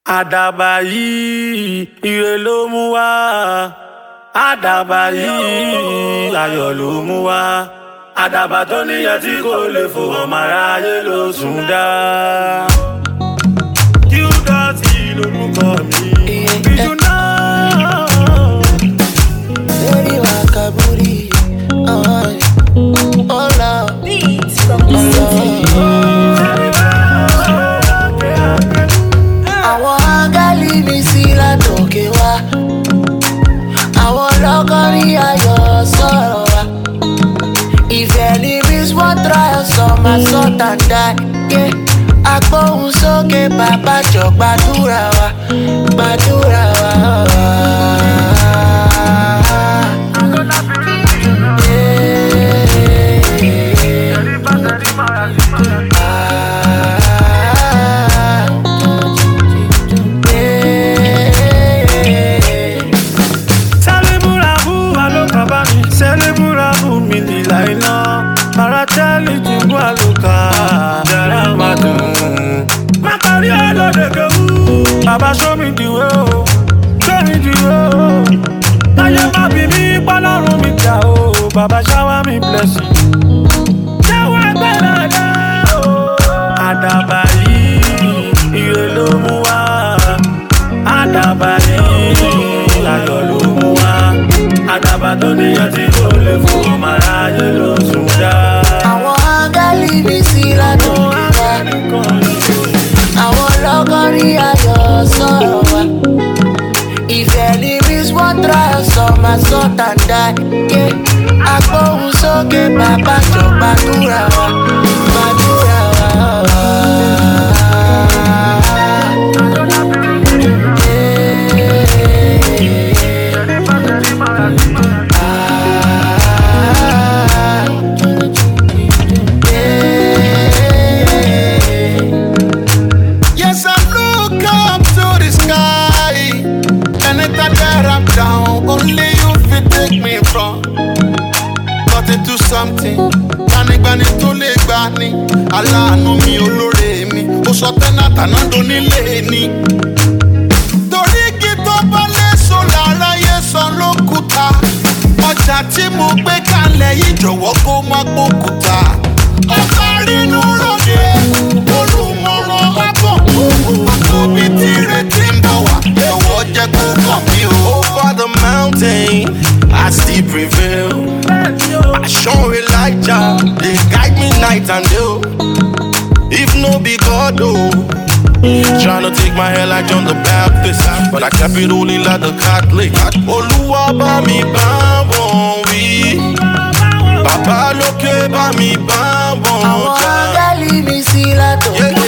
àdàbà yìí ire ló mú wá àdàbà yìí ayọ̀ ló mú wá àdàbà tó níyẹn tí kò lè fò ọmọ aráyé ló sùn dá. Qdotty lorúkọ mi bíjú náà. Lady Wakaburi, oh, oh Lord, Beats from oh City. Lord. Àwọn áńgẹ́lì mi sí látòkè wá. Àwọn lọ́kọ́rí ayọ̀ sọ̀rọ̀ wá. Ìfẹ́ ni Miss One Trial sọ máa sọ tàǹdà. Agbóhùn sókè bàbá jọ gbàdúrà wa, gbàdúrà wa. Sẹ́lẹ̀múrabù alókàbá mi, sẹ́lẹ̀múrabù mi nílà iná. Paratẹ́lì jìnbú àlùkà, yàrá máa dùn. Má parí ọlọ́dẹ̀gẹ̀ wú. Bàbá sómi dìwé o, sómi dìwé o. Táyé má bí mi pọ́lọ́run mi jà o, bàbá ṣáwá mi blessing. Ṣáwá gbẹ́rẹ̀ dá o. Àdàbà yìí, ire ló mú wá. Àdàbà yìí, ayọ̀ ló mú wá. Àdàbà tó níyàn tí kò lè fò ọmọ aráyé ló sùn dá. Àwọn áńgẹ́lì mi sí látòkè wá. Àwọn lọ́kọ́rí ayọ̀ sọ̀rọ̀ wá. Ìfẹ́ ni Miss One Trial sọ máa sọ tàǹdà. Agbóhùn sókè bàbá jọ gbàdúrà wa, gbàdúrà wa. Yes, I look up to the sky. Anytime that I'm down, only you fit take me from. Got into something. Gbanigbani tó lè gbà ní. Aláàánú mi olóore mi. Ó sọ tẹ́nà tàná donílé ni. Torí igi tó bá léso lára yé san lókùúta. Ọjà tí mo gbé kalẹ̀ yìí jọ̀wọ́ kó má gbókùúta. Ọba rínú ròde, olùmọ̀ràn ábọ̀. Àtòbí tí retí ń bọ̀ wá, ẹ̀wọ̀ jẹ́ kó kàn mí o. Over the mountain, I still prevail. I show Elijah, they guide me night and day. oh. If no be God, oh. Tryna take my hair like John the Baptist, but I kept it only like the Catholic. Olúwa bá mi bá wọn wí, bàbá lókè bá mi bá wọn Àwọn jà. áńgẹ́lì mi sí látòkè Yeah,